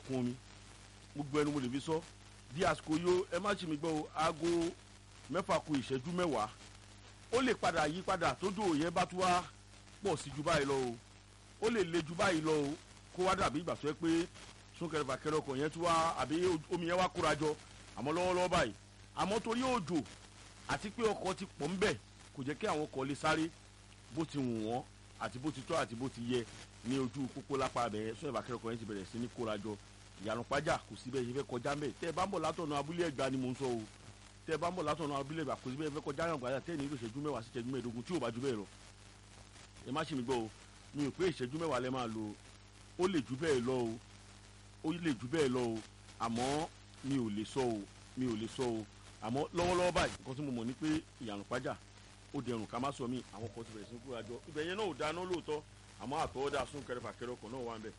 ìkún omi gbogbo ẹnu mo lè fi sọ di àsìkò yó ẹ má ṣe mi gbọ́ o aago mẹ́fà ku ìṣẹ́jú mẹ́wàá ó lè padà yí padà tójú yẹn bá tún wá pọ̀ sí ju báyìí lọ o ó lè le ju báyìí lọ o kó wá dàbí ìgbà tó yẹ pé súnkẹrẹ fàkẹrẹ ọkọ̀ yẹn tún wá àbí omi yẹn wá kóra jọ àmọ́ lọ́wọ́lọ́wọ́ báyìí àmọ́ torí òjò àti pé ọkọ̀ ti pọ̀ ńbẹ̀ kò jẹ́ kí àwọn ọkọ̀ lè sáré bó ti wù wọ́n àti bó ti tọ́ àti bó ti yẹ ní ojú pópó lápá abẹ súnkẹrẹ fàkẹrẹ ọkọ̀ yẹn ti bẹ̀rẹ̀ sí ní kóra jọ ìyànà pàjá kò sí bẹ́ẹ̀ ṣe fẹ́ kọjá ńbẹ̀ tẹ́ ẹ bá ń bọ̀ látọ̀nà abúlé ẹ̀gbá ni mò ń sọ o tẹ́ ẹ bá ń bọ̀ látọ̀nà abúlé ẹ̀gbá kò sí bẹ́ẹ̀ fẹ́ kọjá yàn gbàdá tẹ́ ẹ nílò ìṣẹ́jú mẹ́wàá sí ìṣẹ́jú mẹ́ẹ̀ẹ́dógún tí ò bá ju bẹ́ẹ̀ lọ ẹ má ṣe mi gbọ́ o mi ò pé ìṣẹ́jú mẹ́wàá lẹ́ máa lò ó lè ju bẹ́ẹ̀ lọ o ó lè ju bẹ́ẹ̀ lọ o àmọ́ mi ò lè sọ o mi ò lè sọ o àmọ́ lọ́wọ́lọ́wọ́ báyìí nǹkan tí mo mọ̀ ni pé ìyànà pàjá ó dẹrùn ká má sọ mí àwọn kan ti bẹ̀rẹ̀ sí kúrò àjọ ibẹ̀ yẹn náà ò dáná lóòótọ́ àmọ́ àtọwọ́dá sún kẹrẹfà-kẹrẹ ọkọ̀ náà wà ń bẹ̀.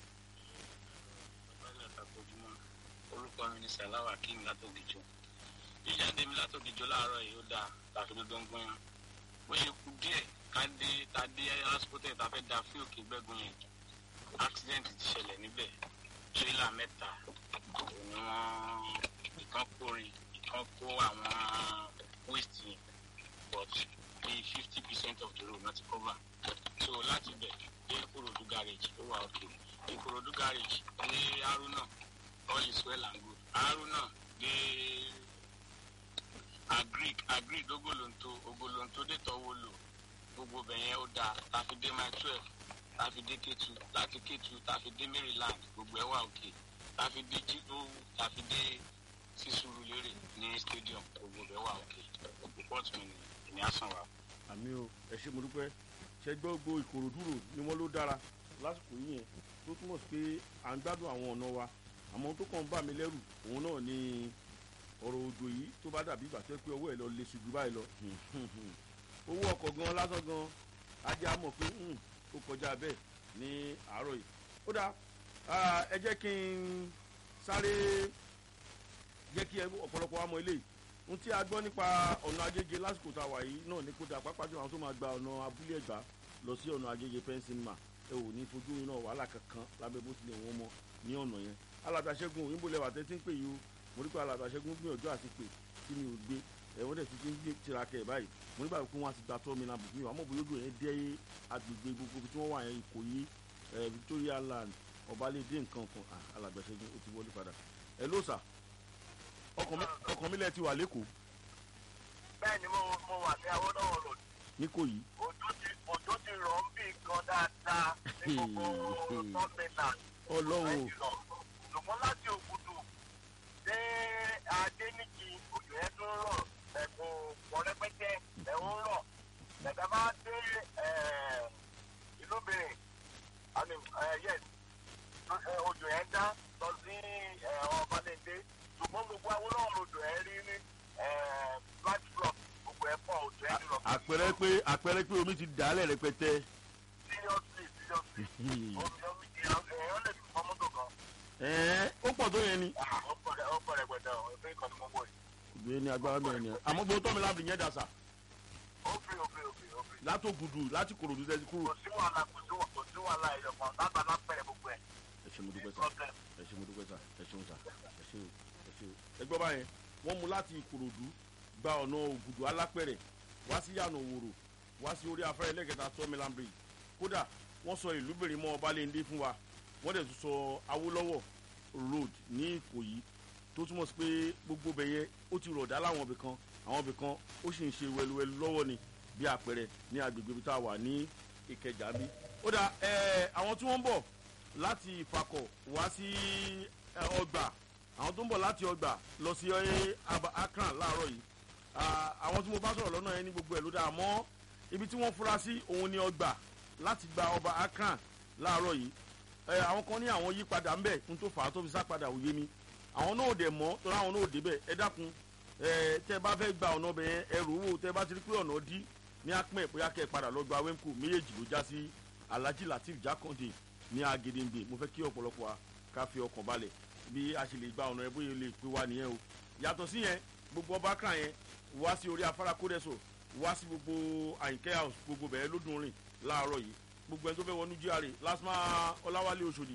orúkọ mi ni salawa akeem látòkìjọ ìjáde mi látòkìjọ láàárọ̀ yìí ó dáa láfi ló dán gbọ́n bó ṣe kú díẹ̀ ká dé ká dé hospital tá a fẹ́ da fún òkè gbẹ́gun yẹn accident ti ṣẹlẹ̀ níbẹ̀ tírélà mẹ́ta òun ni wọ́n ìkan kórin ìkan kó àwọn waste yẹn but bíi fifty percent of the road náà ti cover so láti bẹ̀ dé ìkòròdú garage ó wà òkè ìkòròdú garage ní haruna all is well and good haruna dé agric agric ogolonto ogolonto dé tọwọ́ lò gbogbo bẹ̀yẹn ó dáa láfi dé mile twelve láfi dé kétu láti kétu láfi dé maryland gbogbo ẹ̀ wà òkè láfi dé jíjó láfi dé sísúrú lérè ní stadium gbogbo ẹ̀ wà òkè report mi ni ìní àsàn wa. àmì o ẹ ṣe mo dúpẹ́ ṣe gbọ́ gbogbo ìkòròdú rò ni wọ́n ló dára lásìkò yìí yẹn tó túmọ̀ sí pé à ń gbádùn àwọn ọ̀nà wa àmọ́ tó kàn ń bà mí lẹ́rù òun náà ni ọ̀rọ̀ òjò yìí tó bá dàbí ìgbà tó pé ọwọ́ ẹ̀ lọ lè ṣùjú báyìí lọ owó ọkọ̀ gan lásán gan ajá mọ̀ pé ó kọjá bẹ́ẹ̀ ní àárọ̀ yìí ó dáa ẹ jẹ́ kí n sáré jẹ́ kí ọ̀pọ̀lọpọ̀ wa mọ eléyìí ohun tí a gbọ́ nípa ọ̀nà agége lásìkò tá a wà yìí náà ní kó dáa pápá jù àwọn tó máa gba ọ̀nà abúlé ẹ̀gbá lọ sí ọ̀nà agége pẹ́ńsìmà ẹ ò ní fojú iná wàhálà kankan lábẹ́ bó tilẹ̀ wọ́n mọ ní ọ̀nà yẹn alàgbàṣẹ́gun òyìnbó lẹ́wà tẹ́tí ń pè yìí o mo rí pé alàgbàṣẹ́gun gbìyànjú àti pè tí mi ò gbé ẹ̀wọ́n dẹ̀ tuntun ń tiraka ẹ̀ báyìí mo nígbà pé wọ́n á ti gba tọ́ mi nàbùkún yìí àmọ́ bóyá odò yẹn dé agbègbè gbogbo tí wọ́n wà yẹn Ìkòyí Victoria land ọbalẹ̀dẹ̀ nǹkan kan alàgbàṣẹ́gun ó ti wọlé padà ẹ ló sà ọkàn mi lẹ ti wà lẹ́kọ̀ọ́. bẹ́ẹ̀ ni mo wà ní Awólọ́wọ̀ road. ní Ìkòyí. òjò ti òjò ti rọ̀ ń bì gan dáadáa ní gbogbo tọ́mìnà. ọlọ́run ṣùgbọ́n láti Ògùdù dé Adéníjì òjò yẹn tó ń rọ̀ ẹ̀kọ́ pọ̀ rẹpẹtẹ ẹ̀ ń rọ̀ ẹ̀ka bá dé ìlú Benin àmì yes òjò yẹn dá lọ sí ọbalẹ̀dẹ ṣùgbọ́n gbogbo Awólọ́wọ̀ odò ẹ̀ rí ní black block gbogbo ẹ̀ pọ̀ òjò yẹn lọ. àpẹẹrẹ pé àpẹẹrẹ pé omi ti dàálẹ̀ rẹpẹtẹ. seriously seriously omi omi èèyàn lè fi fọmọ́tò kan. ẹ̀ẹ́ ó pọ̀ tó yẹn ni. ó pọ̀ rẹ̀ ó pọ̀ rẹ̀ gbẹ̀dẹ̀ ọ̀ ẹgbẹ́ ìkànnì mọ́gbọ́ yìí. ìgbé ní agbára bẹ́ẹ̀ ni àmọ́ gbogbo tọ́mi láti yẹn dàsà ó fi ó fi ó fi ó fi. látò gùdù láti kòròdú tẹ́sí kúrò. kò sí wàhálà kò sí wà- kò sí wàhálà ẹ̀yọ̀ kan lábàá lápẹ̀rẹ̀ gbogbo ẹ̀. ẹ ṣe mo dúpẹ́ sá problem. ẹ ṣe mo dúpẹ́ sá ẹ ṣeun sá ẹ ṣe o ẹ ṣe o. ẹ gbọ́ báyẹn wọ́n mú láti ìkòròdú gba ọ̀nà ògùdù alápẹ̀rẹ̀ wá sí yànà òwòrò wá sí orí afárá ẹlẹ́gẹ̀ta tọ́mìlán bridge kódà wọ́n sọ ìlú bèrè mọ́ ọbalẹ̀ndé fún wa wọ́n dẹ̀ tún sọ awólọ́wọ̀ road ní ìkòyí tó túmọ̀ sí pé gbogbo bẹ̀ yẹn ó ti rọ̀dá láwọn ibì kan àwọn ibì kan ó sì ń ṣe wẹluwẹlu lọ́wọ́ ni bí àpẹẹrẹ ní agbègbè ibi tá a wà ní ìkẹjà bí. ó dà ẹ àwọn tí wọ́n ń bọ̀ láti ìfakọ̀ wá sí ẹ, ọgbà àwọn tó ń bọ̀ láti ọgbà lọ sí ẹ, Aba- akran láàárọ̀ yìí Ah, àwọn tí mo bá sọ̀rọ̀ lọ́nà yẹn ní gbogbo ẹ̀ ló dáa mọ́ ibi tí wọ́n fura sí òun ni ọgbà láti gba ọba akran láàárọ̀ yìí ẹ, àwọn kan ní àwọn yí padà ńbẹ̀ n tó fà á tó fi sá padà òye mi àwọn náà ò dẹ̀ mọ́ torí àwọn náà ò débẹ̀ ẹ dákun ẹ tẹ́ bá fẹ́ gba ọ̀nà ọbẹ̀ yẹn ẹ rò ó tẹ́ bá ti rí pé ọ̀nà dí ní apẹ́ bóyá kẹ́ ẹ padà lọ gba wemco méjèèjì ló já sí alhaji latif jakande ní agedengbe mo fẹ́ kí ọ̀pọ̀lọpọ̀ wa ká fi ọkàn balẹ̀ bí a ṣe lè gba ọ̀nà ẹ bóyá lè pé wa nìyẹn o yàtọ̀ sí yẹn gbogbo ọba kan yẹn wá sí orí afárá kódẹ́sọ̀ wá sí gbogbo àyìnkẹ́ house gbogbo bẹ̀rẹ̀ lódùn rìn láàárọ̀ yìí gbogbo ẹni tó fẹ́ wọnú GRA lásìmọ́ ọláwálé oṣòdì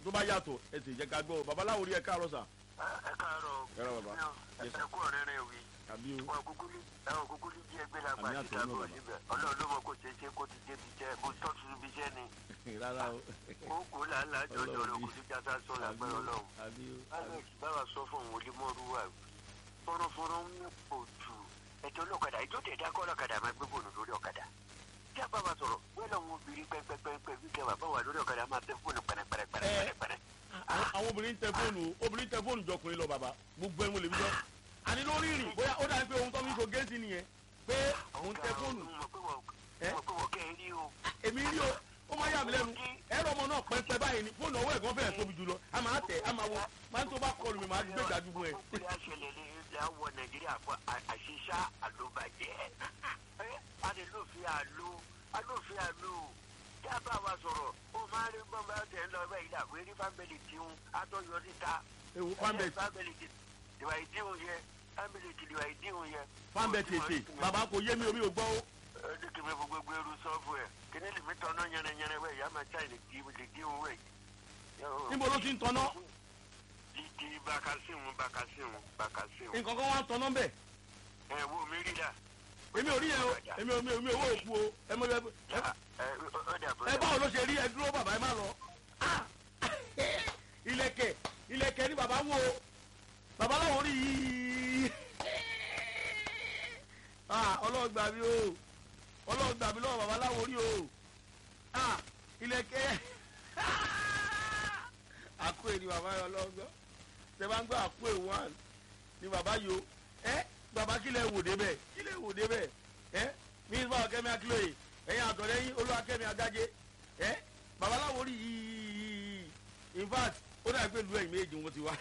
tó bá yàtọ̀ ẹ sì jẹ́ ká gbọ́ babaláwo rí ẹ káàárọ̀ sà ẹ káàárọ̀ Ẹ rà bàbá. ẹ Yes, ẹ kú ọ̀rẹ́ rẹ wí àbí o wọn kúkú ní ẹwọn kúkú ní jí ẹgbẹ́ lágbà Àmì àti àtọ̀ náà ìdàgbò bàbá. síbẹ̀ ọlọ́run ló mọ kó ṣe é ṣe kó ti débi jẹ́ mo tọ́tù níbi iṣẹ́ ni rárá o ó kú làálàá jọjọ Ọlọ́run rẹ bí. kò sí jásá sọ lágbára ọlọ́run. àbí o alex báwa sọ fún òun olímọ̀ọ́rù wa fọ́nrọ́fọ́nrọ́ ń pò jù ẹ̀jọ̀ ọlọ́kadà ẹ̀jọ̀ tẹ̀ dá kọ́ ọlọ́kadà máa gbé bòònù lórí ọ̀kadà tí a bá wa sọ̀rọ̀ wọ́n lọ wọn obìnrin pẹ́pẹ́pẹ́pẹ́ bí kẹwàá bá wà lórí ọ̀kadà máa tẹ fóònù pẹ̀rẹ̀pẹ̀rẹ̀pẹ̀rẹ̀pẹ̀rẹ̀. àwọn àwọn obìnrin tẹ fóònù obìnrin tẹ fóònù jọkùnrin lọ bàbá gbogbo ẹ mo lè fi sọ àní lórí ìrìn bóyá ó dàbí pé ohun tó fi ń so géèsì nìyẹn pé òun tẹ fóònù mo pé wọ́n Ẹ́? mo pé wọ́n kẹ́ ẹ rí o. èmi rí o ó máa yà mí lẹ́nu ẹ̀rọ ọmọ náà pẹ́pẹ́ báyìí ni fóònù ọwọ́ ẹ̀gbọ́n fẹ́ẹ̀ tóbi jù lọ a máa tẹ̀ a máa wo máa ń tó bá kọlù mi máa gbé ìdájú fún ẹ. ó lè ṣẹlẹ̀ ní ilé àwọ̀ nàìjíríà fún àṣìṣà àlóbàjẹ́ alófin àlò alófin àlò tí a bá wa sọ̀rọ̀ ó máa rí gbọ́n bá tẹ̀ ń lọ bẹ́ẹ̀ ilé àwọ̀ eré fámìlì tíhun atọ́yọ níta ewu fanbet fámìlì ìwà ìdíhun yẹ fámìlì ìwà ìdíhun yẹ. fanbet ètè bàbá kò yé mi omi ò gbọ́ o. ẹni kí mi gbogbo gbèrú sọ́ọ̀fù ẹ̀ kí ni lèmi tọ́nà yẹnẹyẹnẹ wẹ̀ yá máa ṣáì lè díhun wẹ̀. níbo ló ti ń tanná di bakasimu bakasimu bakasimu. nǹkan kan wá ń tanná bẹ́ẹ̀ ẹ wo mi rí la. èmi ò rí yẹn o èmi ò mi ò mi ò wò ó kú o ẹ mọ ẹ ẹ ọ dà bọ́. ẹ báwo ló ṣe rí ẹ dúró bàbá ẹ má lọ. Ah! ilẹ̀kẹ̀ ilẹ̀kẹ̀ ni bàbá wo bàbá láwọn rí yìí. Ah, ọlọ́run gbà mí o ọlọ́run gbà mí lọ́wọ́ bàbá láwọn rí o Ah, ilẹ̀kẹ̀ àkó èdè bàbá yọ lọ́gbọ́ tẹ bá ń gbọ́ àkó èwọ̀n one ni bàbá yọ ẹ bàbá kílẹ̀ wò débẹ̀ kílẹ̀ wò débẹ̀ ẹ mínísítà bàbá kẹ́mi akílóye ẹ̀yin àtọ̀lẹ́yìn olúwakẹ́mi agájé ẹ bàbá láwọn rí yìí in fact ó dà pé lu ẹ̀yìn méjì wọn ti wá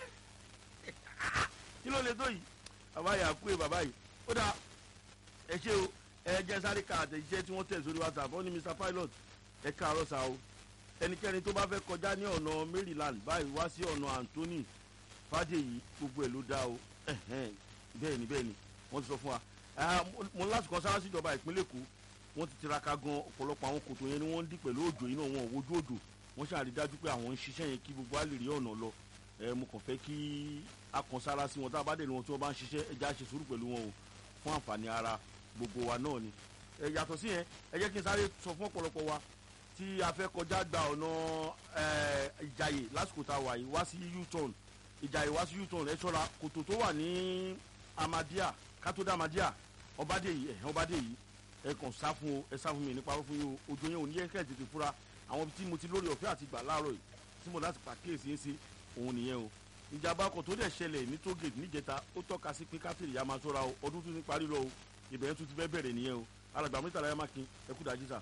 kí ló lè tó yìí bàbá yà kú ẹ bàbá yìí ó dà ẹ ṣe o ẹ jẹ́ sáré ka àtẹ̀jíṣẹ́ tí wọ́n tẹ̀ sórí whatsapp ó ní mr pilot ẹ káàárọ̀ sa o ẹnikẹ́ni tó bá fẹ́ kọjá ní ọ̀nà maryland báyìí wá sí ọ̀nà anthony fàdéyí gbogbo ẹ̀ ló dá o ẹ̀hẹ́n, bẹ́ẹ̀ ni bẹ́ẹ̀ ni wọ́n ti sọ fún wa Ah, mo- mo láti kan sára síjọba ìpínlẹ̀ èkó wọ́n ti tiraka gan ọ̀pọ̀lọpọ̀ àwọn kòtò yẹn ni wọ́n ń dí pẹ̀lú òjò yìí náà wọn ò wojú òjò wọ́n ṣàrídájú pé àwọn ń ṣiṣẹ́ yẹn kí gbogbo á lè rí ọ̀nà lọ ẹ mo kàn fẹ́ kí a kàn sára sí wọn tá a bá dé ní wọn tí wọ́n bá ń ṣiṣẹ́ ẹ já ṣe sùúrù pẹ̀lú wọn o fún àǹfààní ara gbogbo wa náà ni ẹ yàtọ̀ sí yẹn ẹ jẹ́ kí n sáré sọ fún ọ̀pọ̀lọpọ̀ wa tí a fẹ́ kọjá gba ọ̀nà ẹ, ìjàyè lásìkò tá a wà yìí wá sí u-turn ìjàyè wá sí u-turn ẹ ṣọ́ra kòtò tó wà ní amadia kátó-dá amadia ọbadèyí ẹ ọbadèyí ẹ kàn sá fún o ẹ sá fún mi nípa fún yín o ojú yẹn ò ní yẹn kẹ́ ẹ̀ tètè fura àwọn ibi tí mo ti lórí ọ̀fẹ́ àti gbà láàárọ̀ yìí tí mo láti pàkíyèsí ń ṣe òun nìyẹn o ìjàmbá ọkọ̀ tó dẹ̀ ṣẹlẹ̀ ní tógèdè níjẹta ó tọ́ka sí pé kátìrì yà máa ṣọ́ra o ọdún tún ti parí lọ o ìbẹ̀rẹ̀ tún ti fẹ́ bẹ̀rẹ̀ nìyẹn o alàgbà mítàlá yà má kin ẹ kú dájú sà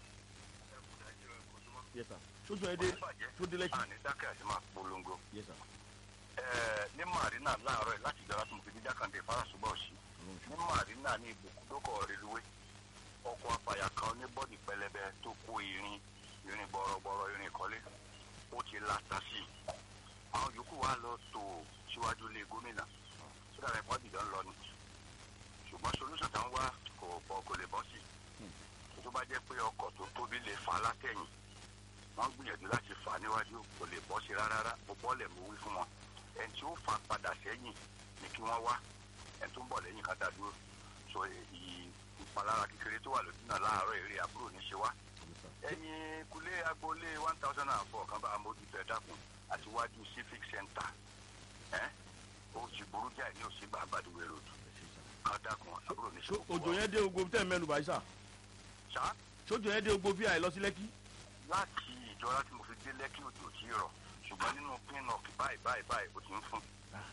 yẹ sà sójú ẹ dé tó dé lẹ́kì àní dákẹ́ àti máa polongo. yẹ sà ní marina láàárọ̀ yìí láti ìjọba tó ń fi dídá kan dé fárasùgbọ̀ sí ní marina ní ibùdókọ̀ reluwé ọkọ̀ apàyà kan ní bọ́ọ̀dì pẹlẹbẹ tó kó irin irin bọ̀rọ̀bọ̀rọ̀ irin ìkọ́lé ó ti la tasi àwọn yòókù wa lọ tó síwájú ilé gómìnà tó dàbí ẹ̀kọ́ dìjọ́ ń lọ ni ṣùgbọ́n solúsàn táwọn wá kò bọ́ kò lè bọ́ sí tó bá jẹ́ pé ọkọ̀ tó tóbi lè fà á látẹ̀yìn wọ́n gbìyànjú láti fà á níwájú kò lè bọ́ sí rárá mo bọ́ọ̀lẹ̀ mo wí fún wọn ẹni tí ó fà á padà sẹ́yìn ni kí wọ́n wá ẹni tó ń bọ̀ lẹ́yìn ká dá dúró so èyí ìpalára kékeré tó wà lójú náà láàárọ̀ èrè àbúrò ní ṣe wá ẹ̀yìn kulé agboolé one thousand and four kan bá amójútó ẹ̀ dákun àti wájú civic center ẹ̀ ó ti burú jáì ní òsínbà àbádúwé road kan dákun àbúrò ní ṣe So, òjò yẹn dé ogbó tẹ̀ mẹ́nu báyìí sà ṣá sójò yẹn dé ogbó bí àì lọ sí lẹ́kì láti ìjọra tí mo fi dé lẹ́kí òjò tí ì rọ̀ ṣùgbọ́n nínú pinnock báyìí báyìí báyìí ó ti ń fún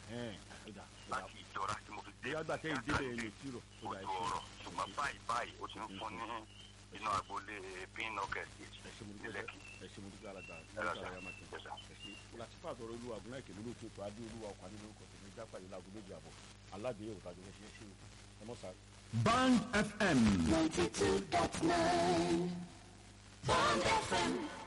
láti ìjọra tí mo fi dé bóyá gbà tẹ́yìn débẹ̀ yẹn tí rọ̀ ó dà òjò ọ̀rọ̀ ṣùgbọ́n báyìí báyìí ó ti ń fún ní inú agboolé pinnock estate ẹ ṣe mo ní dúpẹ́ lẹ́kí. ẹ ṣe mo dúpẹ́ alàgbà Ẹ lọ nígbà sà. yà má kin Ẹ sà. ẹ ṣe làtìfà àtọ̀rọ̀ olúwa àgùnà ìkèlú ló tó adé olúwa ọkọ̀ adé lórúkọ tèmi jápà yìí láago méjì àbọ̀ aládìyẹ òtàjọ fẹ́ ṣe é ṣe o ẹ mọ̀ sáré. Band FM. 92.9 Bond FM